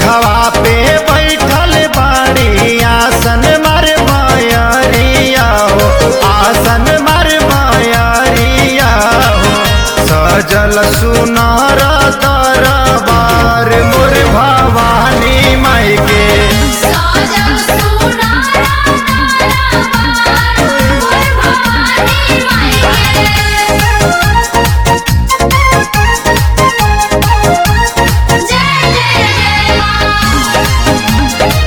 बघवा पे बैठल बाड़ी आसन मर मायरिया हो आसन मर मायरिया हो सजल सुनार दरबार मोर भवानी माई के साजन सुनारा दरबार मोर भवानी माई के जय जय जय मां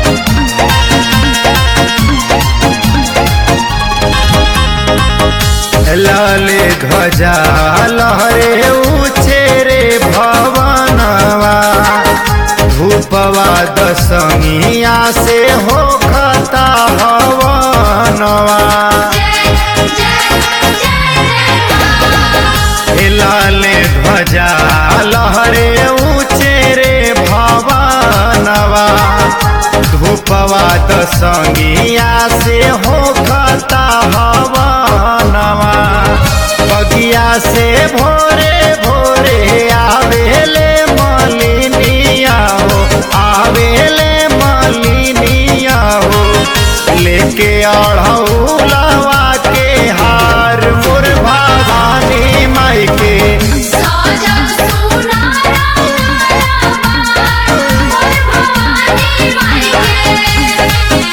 लाले ध्वजा लहरे ऊँचे रे भवनवा धूपवा दशमिया से हो खता हवनवा जय जय जय मां लाले ध्वजा लहरे ऊँचे रे भवनवा धूपवा दशमिया से हो खता हवनवा बगिया से भोरे भोरे आवेले मलिनिया हो आवेले मलिनिया हो लेके अढ़ौलवा के हार मोर भवानी माई के साजन सुनारा दरबार मोर भवानी माई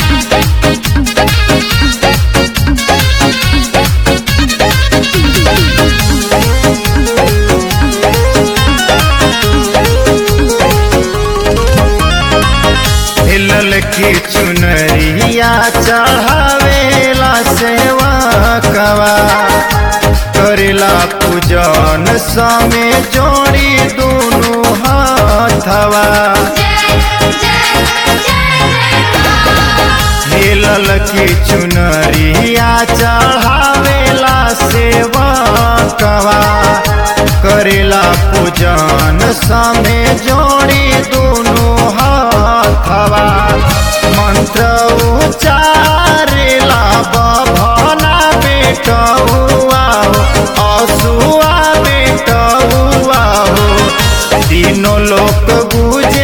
हिलल की चुनरिया चढ़ावेला सेवा कवा करेला पूजन समे जोड़ी दुनु हाथवा के जय जय जय मां हिलल की चुनरिया चढ़ावेला सेवा कवा करेला पूजन समे जोड़ी दुनु हाथवा मंत्र उच्चारेला बभना बेटौआ हो असुआ बेटौआ हो तीनों लोक गुजे